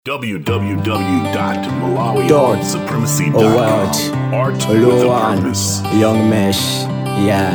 www.malawiartsupremacy.com. Award. Art with a Luan, purpose. Young Mesh, yeah.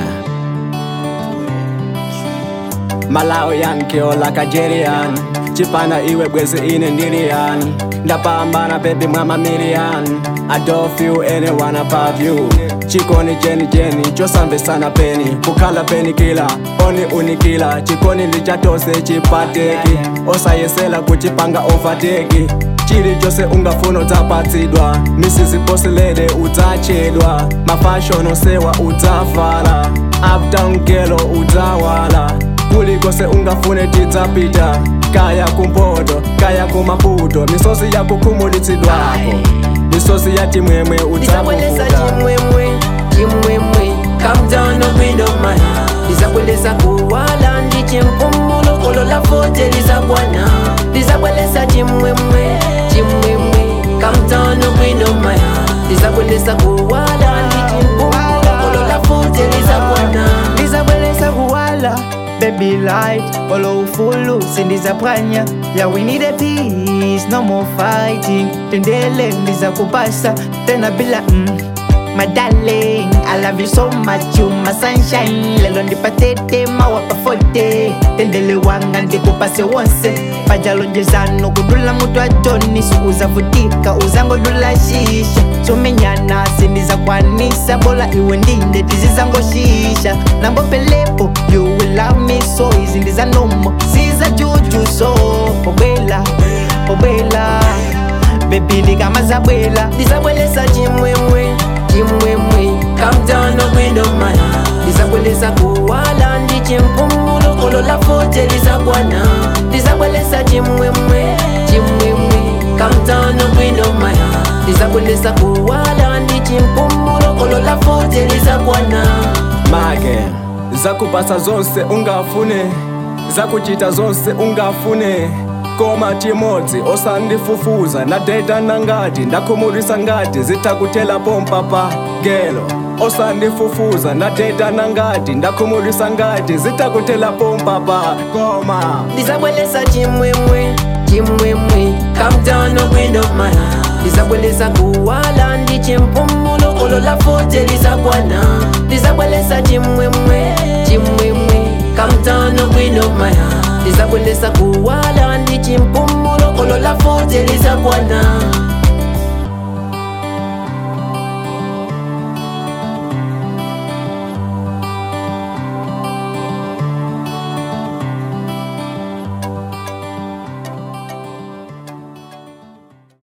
Malawian kiola Kajerian chipana iwe bwezi ine ndirian ndapambana baby mama milian I don't feel anyone above you chikoni jeni jeni chosambisana peni kukhala peni kila oni unikila chikoni lichatose chipateki osayesela kuchipanga overteki chili chose ungafuna udzapatsidwa misiziposelede udzachedwa mafashono sewa udzavala uptown gelo udzawala kulikose ungafune tidzapita kaya kumpoto kaya kumaputo misozi yakukhumulitsidwako misozi ya timwemwe Ndizakweleza udzakuvuta chimwemwe chimwemwe Calm down no wind of my Ndizakweleza kuwala ndi chimpumulo Kolo la fote lizakwana Ndizakweleza chimwemwe chimwemwe Calm down no wind of my Ndizakweleza kuwala ndi chimpumulo Kolo la fote lizakwana ndizabweleza kuwala baby light olo ufulu sindizaphwanya yeah we need a peace no more fighting tendele ndizakupasa tena bila mm. My darling, I love you so much, you my sunshine Lelo ndipatete mawapa fote Tendele wanga ndikupase wonse pajalonjezano kudula mutu atoni sikuzavutika uzangodula shisha somenyana sindizakwanisa bola iwe ndinde tizizangoshisha nambopelepo you will love me so izi ndizanomo siza juju so obwela obwela bebili kama zabwela Ndizakweleza chimwemwe chimwemwe Calm down no wind of my Ndizakweleza kuwala ndi chimpumulo Kolo la fote lizakwana Ndizakweleza chimwemwe chimwemwe Calm down no wind of my Ndizakweleza kuwala ndi chimpumulo Kolo la fote lizakwana make zakupasa zonse ungafune zakuchita zonse ungafune koma chimodzi osandifufuza nadeta nangati ndakhumulisa ngati zitakuthela pompa pa gelo osandifufuza nadeta nangati ndakhumulisa ngati zitakuthela pompa pa koma Ndizakweleza chimwemwe chimwemwe Calm down no wind of my Ndizakweleza kuwala ndi chimpumulo Kolo la fote lizakwana Ndizakweleza chimwemwe chimwemwe Calm down no wind of my Ndizakweleza kuwala ndi chimpumulo Kolo la fote